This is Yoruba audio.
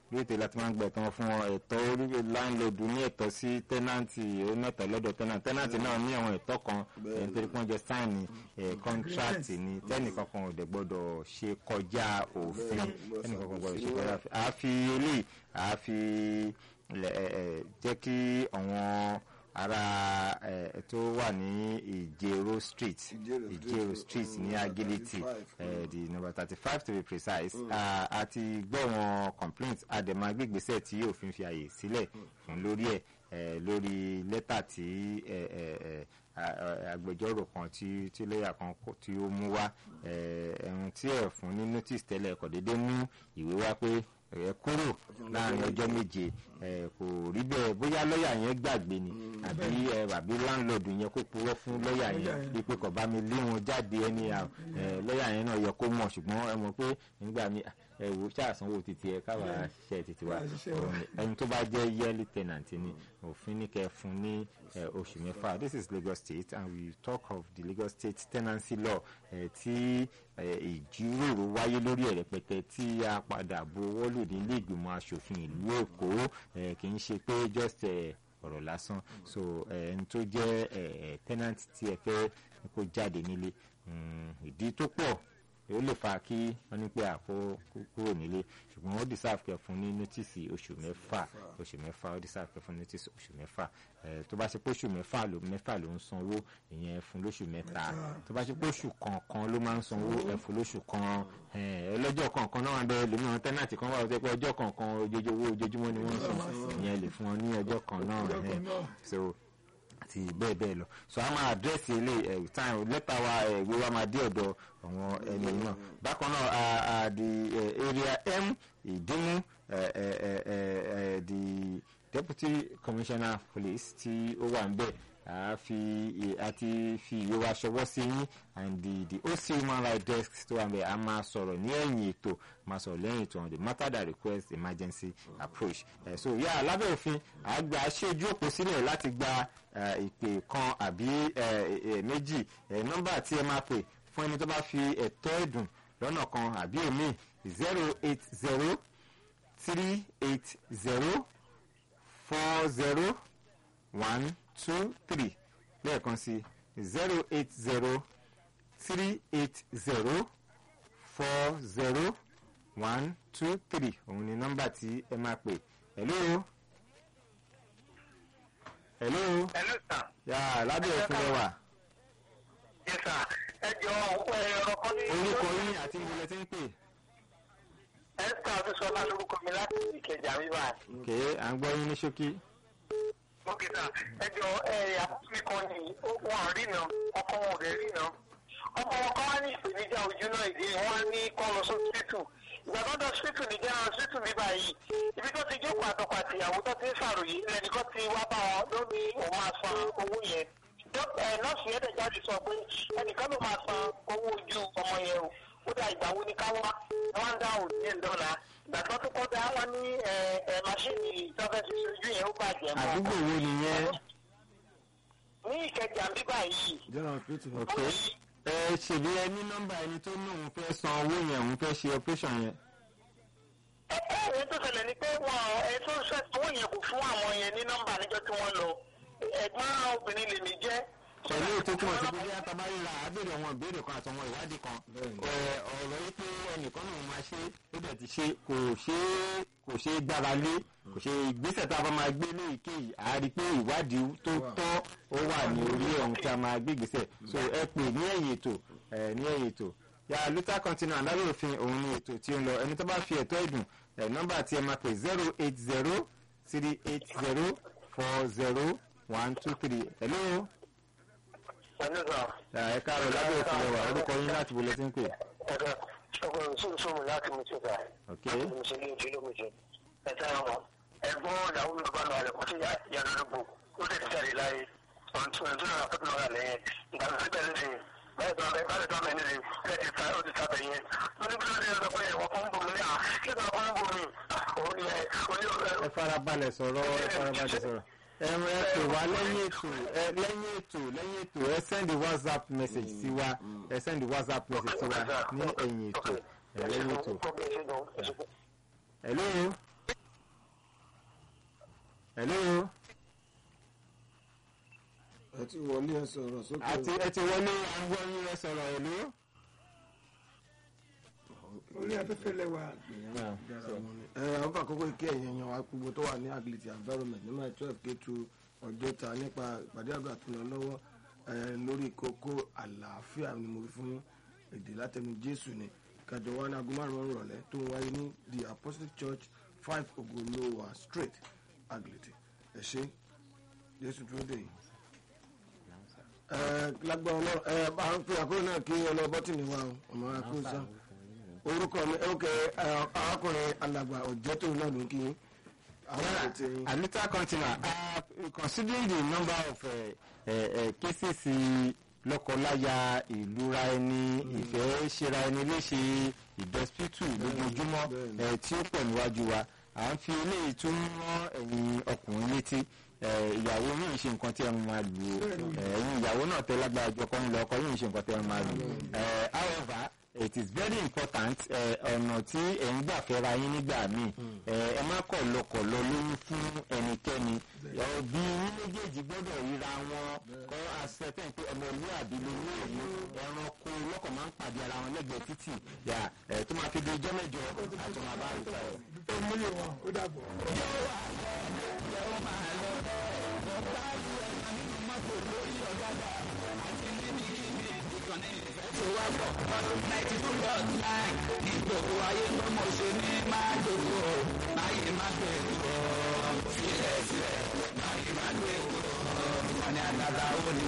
lórí ètò láti máa ń gbẹ̀tàn fún wọn ẹ̀tọ́ orí láńlọ́ọ̀dù ní ẹ̀tọ́ sí tẹ́nàntì ó mẹ́tọ̀ lọ́dọ̀ tẹ́nàntì tẹ́nàntì náà ní àwọn ẹ̀tọ́ kan ẹ̀ nítorí pé wọ́n jẹ sáìnì ẹ̀ kọ́ńtíráàtì ni tẹ́nìkan kan ò dẹ̀ gbọ́dọ̀ ṣe kọjá òfin tẹ́nìkan kan gbọ́dọ̀ ṣe kọjá òfin àfi eléyìí àfi jẹ́ kí àwọn ará ẹ tó wà ní ìjẹ̀rọ street ìjẹ̀rọ street ní agility ẹ di number thirty five to be precise àti gbọ́ wọn complaint àdèmà gbígbésẹ̀ tí òfin fi àyè sílẹ̀ fún lórí ẹ̀ lórí lẹ́tà tí agbẹjọ́rò kan tí tí lọ́ọ̀yà kan tí ó mú wá ẹ̀hún tí ẹ̀ fún ní notice tẹ́lẹ̀ kò déédéé mú ìwé wá pé ẹ kúrò láàrin ọjọ́ méje ẹ kò rí bẹ́ẹ̀ bóyá lọ́ọ̀yà yẹn gbàgbé ni àbí ẹ àbí láńlọ́ọ̀dù yẹn kó purọ́ fún lọ́ọ̀yà yẹn wípé kò bá mi lé wọn jáde ẹni ẹ lọ́ọ̀yà yẹn náà yẹ kó mọ̀ ṣùgbọ́n ẹ mọ̀ pé nígbà mi ẹ wò ṣàṣánwó títí ẹ káwa ṣe títí wa ẹni tó bá jẹ́ yearly tenant ni òfin ní kẹ́ fún ní oṣù mẹ́fà this is Lagos State and we talk of the Lagos State tenancy law tí ìjíròrò wáyé lórí ẹ̀ rẹpẹtẹ tí a padà buwọ́ lù ní ilé ìgbìmọ̀ asòfin ìlú Èkó kì í ṣe pé just ọ̀rọ̀ lásán so ẹni tó jẹ́ tenant tí ẹ fẹ́ kó jáde nílé ìdí tó pọ̀ ó lè fa kí wọ́n ní pé àkó kúrò nílé ṣùgbọ́n ó deserve kẹ́ fún ní notice oṣù mẹ́fà oṣù mẹ́fà ó deserve kẹ́ fún ní notice oṣù mẹ́fà tó bá ṣe pé oṣù mẹ́fà ló mẹ́fà ló ń sanwó ìyẹn fún lóṣù mẹ́ta tó bá ṣe pé oṣù kọ̀ọ̀kan ló máa ń sanwó ẹ fún lóṣù kan ẹlọ́jọ́ kọ̀ọ̀kan náà wà bẹ́ẹ̀ lómi àwọn tẹ́nàtì kan wà ó jẹ́ pé ọjọ́ kọ̀ọ̀kan owó ojoojúmọ́ ni wọ́n ń san ìyẹn lè fún wọn ní ọjọ́ kan náà so àti bẹ́ẹ̀ bẹ́ẹ̀ lọ so a máa àdírẹ́sì ilé ẹ̀ time lẹ́tà wa ìwé wa máa dé ọ̀dọ̀ àwọn ẹni náà bákan náà the area m ìdímú the deputy commissioner police tí ó wà ń bẹ̀ àti fi ìwé wa ṣọwọ́ sí yín and the the OC human rights desk tó wà ń bẹ̀ a máa sọ̀rọ̀ ní ẹ̀yìn ètò máa sọ̀rọ̀ lẹ́yìn ètò on the matter that request emergency approach uh, so yà yeah, lábẹ́ òfin àgbà ṣéjú òpó sílẹ̀ láti gba ìpè kan àbí méjì nọ́mbà tí ẹ máa pè fún ẹni tó bá fi ẹ̀tọ́ ẹ̀dùn lọ́nà kan àbí omi zero eight zero three eight zero four zero one two three lẹ́ẹ̀kan sí zero eight zero three eight zero four zero one two three òun ni nọ́mbà tí ẹ máa pè hello. hello. hello sir. yà lábẹ́ òfin rẹ wà. yes sir. ẹ jọ ẹ̀rọ kan ní. orúkọ yín àti ìmọ̀lẹ̀ tí ń pè. esther abisola lórúkọ mi láti ìkẹjà rírà. ok à ń gbọ́ yín ní ṣókí. ok sir. ẹ jọ ẹ àtúntò kan ní wọn rí nà ọkọ wọn ò dé rí nà ọmọ wọn kọ́ wá ní ìpèníjà ojú náà ìdí wọn ní kọ́ lọ sọ́sítù ìgbà tó ń dọ̀ sítù ní jẹ́ àwọn sítù ní báyìí ibi tó ti jókòó àtọkọ àti ìyàwó tó ti ń ṣàròyé lẹ́nìkan ti wá bá wọn ló ní òun máa san owó yẹn nọ́ọ̀sì yẹn dẹ̀ jáde sọ pé ẹnìkan ló máa san owó ojú ọmọ yẹn o ó dà ìgbà wo ni ká wá wọn dá òun ní ìdọ́là ìgbà tó tó kọ́ dá wọn ní máṣíìnì ìtọ́fẹ́sì ojú yẹn ó bàjẹ́ mọ́. àdúgbò wo nìyẹn. ní ìkẹjà bíbá yìí. ok ẹ ṣèbí ẹ ní nọ́mbà ẹni tó ní òun fẹ́ san owó yẹn òun fẹ́ ṣe operation yẹn. ẹ ẹ ẹ tó ṣẹlẹ̀ ni pé wọn ẹ tó ń ṣe owó yẹn kò fún àwọn yẹn ní nọ́mbà níjọ́ tí wọ́n lọ ẹ̀gbọ́n obìnrin lèmi jẹ́. pẹ̀lú ètò tí wọ́n ti gbé yàtọ̀ bá ríra àbẹ̀rẹ̀ àwọn ìbéèrè kan àtàwọn ìwádìí kan ọ̀rọ̀ yìí pé ẹnìkan náà máa ṣe ó dẹ̀ ti ṣe kò ṣe kò ṣe gbára lé kò ṣe ìgbésẹ̀ tá a bá máa gbé ní ìkéyìí a rí i pé ìwádìí tó tọ́ ó wà ní orí ohun tí a máa gbé ìgbésẹ̀ so ẹ pè ní ẹ̀yìn ètò ní ẹ̀yìn ètò ya luther continent lábẹ́ òfin òun ni ètò tí ó ń lọ ẹni tó bá fi ẹ̀tọ́ ìdùn nọ́mbà tí ẹ máa pè zero eight zero three eight zero four zero one two three hello. Hello sir. ẹ káàárọ̀ lábẹ́ òfin lẹ́wà orúkọ yín láti wọlé tí ń pè. ẹ̀ka ọkọ̀ ìṣòro láti mú títa. ok mo ṣe ní ojú ló mo ṣe. ẹ̀ka ọ̀hún ẹ̀gbọ́n ìyàwó mi bá lọ àlẹ́ kó sí yàrá lóko ó sì ti jáde láyé ọ̀hún tó ń náà fẹ́ lọ́ra lẹ́yìn ìgbà tó ti bẹ̀rẹ̀ sí báyìí tó bẹ báyìí tó bẹ nílé ẹ ti ta ó ti ta bẹ̀ yẹn ó ní bí ó ti sọ pé ẹ̀wọ̀n kan ń bò mí ní à kí ló ń bò mí òun ni ẹ oní ẹ farabalẹ̀ sọ̀rọ̀ ẹ farabalẹ̀ sọ̀rọ̀ ẹ ẹ pè wá lẹ́yìn ètò ẹ lẹ́yìn ètò lẹ́yìn ètò ẹ send whatsapp message sí wa ẹ send whatsapp message sí wa ní ẹ̀yìn ètò ẹ lẹ́yìn ètò. hello hello ẹ ti wọlé ẹ sọ̀rọ̀ sókè àti ẹ ti wọlé àwọn yín rẹ sọ̀rọ̀ hello. orí afẹ́fẹ́ lẹ́wà ẹ àwọn àkókò ìké ẹ̀yìn ẹ̀yàn wa gbogbo tó wà ní agility environment ní my twelve k two ọjọ́ta nípa ìpàdé àgbà tó lọ lọ́wọ́ ẹ, lórí kókó àlàáfíà ni mo fi fún èdè látẹnu jésù ni kẹjọ wa ní aago márùn-ún rọ̀lẹ́ tó ń wáyé ní the apostolic church five ogolowa street agility ẹ ṣe jésù tó dé yìí. ẹ lágbára ọlọ́run ẹ bá ń pè àkókò náà kí ọlọ́bọ́tì wa o ọmọ akóso orúkọ mi ok arákùnrin alàgbà ọ̀jẹ́tò náà ló ń kí àwọn ètò yín. Anita Continua, uh, considering the number of uh, uh, uh, cases lọ́kọláya ìlúra ẹni ìfẹ́ ṣera ẹni léṣe ìdọ́sítù lójoojúmọ́ bẹ́ẹ̀ni. eh, tí ó pọ̀ níwájú wa à ń fi eléyìí tún rán ẹ̀yin ọkùnrin létí eh, ìyàwó yìí ń ṣe nǹkan tí ẹ máa lù ú Eh, ẹ̀yin ìyàwó náà tẹ lágbára jọ kọ́ ń lọ ọkọ yìí ń ṣe nǹkan tí ẹ máa lù ú Eh, however it is very important eh, ọ̀nà tí ẹ̀ ń gbà fẹ́ra yín nígbà míì Eh, ẹ má kọ̀ lọkọ̀ lọ lóyún fún ẹnikẹ́ni Eh, bí yín méjèèjì gbọ́dọ̀ ríra wọn kọ́ àṣetẹ̀ pé ọmọlúwàbí lórí èyí ẹranko lọ́kọ̀ máa ń pàdé ara wọn lẹ́gbẹ̀ẹ́ títì yà eh, tó máa fi di ijọ́ mẹ́jọ àti máa bá rí sọ. tó múlẹ̀ wọn ó dàbọ̀. Sílẹ̀ sílẹ̀, máa yí máa gbé ìwòrán, wọn ni àdàdà ó ní